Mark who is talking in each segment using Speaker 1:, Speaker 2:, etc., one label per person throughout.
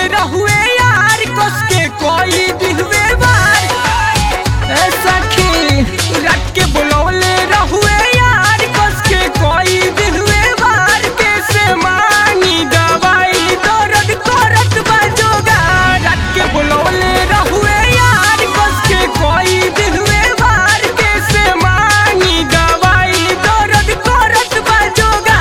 Speaker 1: रहुए यार कस के कोई दिलवे बार ए सखी रात के बुलौले रहुए यार कस के कोई दिलवे बार कैसे मांगी दवाई दर्द करत बाजोगा रात के बुलौले रहुए यार कस के कोई दिलवे बार कैसे मांगी दवाई दर्द करत बाजोगा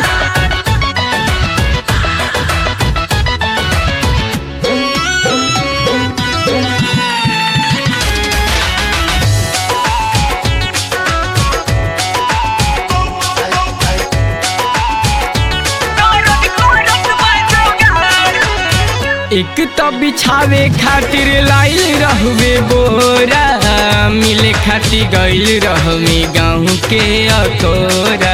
Speaker 1: एक तो बिछावे खातिर लाइल रहुए बोरा मिले खातिर गइल रहमे गाँव के अकोरा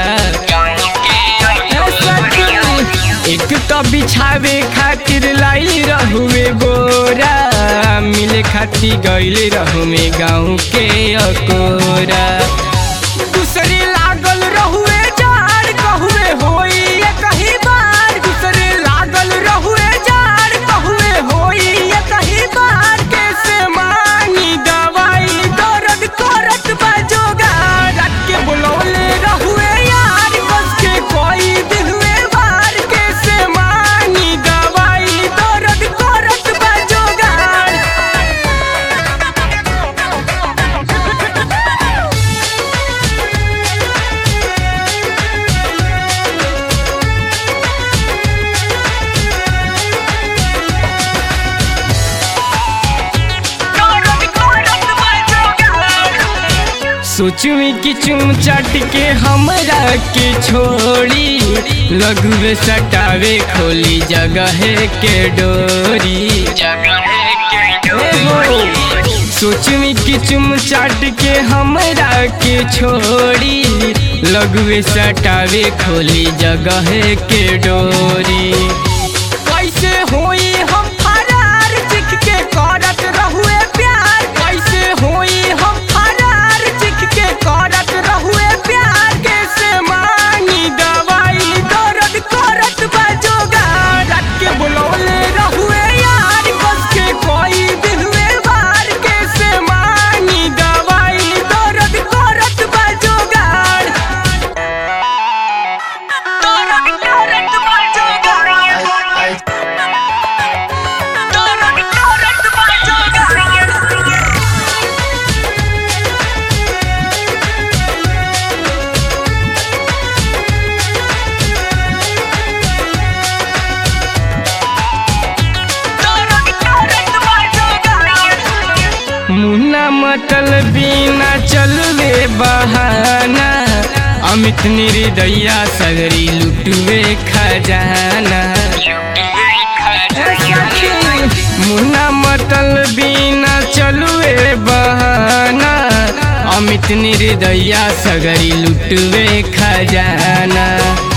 Speaker 1: एक तो बिछावे खातिर लाइल रहुए बोरा मिले खातिर गइल रहमे गाँव के अकोरा दूसरे लागल रहुए जार कहुए होई ये कहीं बार दूसरे लागल रहुए जार कहुए होई ये कहीं बार कैसे मांगी दवाई दर्द करत बाजोगा रात के बुलौले रहुए यार बस के कोई दिलवे बार कैसे मांगी दवाई दर्द करत बाजोगा सोचुई कि चुम चट के हमरा के छोड़ी लघुवे सटावे खोली जगह के डोरी सोचुई कि चुम चाट के हमरा के छोड़ी लघुवे सटावे खोली जगह के डोरी कैसे होई हम फरार चिख के करत रहुए प्यार कैसे होई हम फरार चिख के करत रहुए प्यार कैसे मांगी दवाई दर्द करत बाजोगा रात के बुलौले रहुए यार बस के कोई दिलवे बार कैसे मांगी दवाई दर्द करत बाजोगा मुन्ना मतल बिना चलवे बहाना अमित निर्दया सगरी लुटवे खजाना मुन्ना मतल बिना चलवे बहाना अमित निर्दया सगरी लुटवे खजाना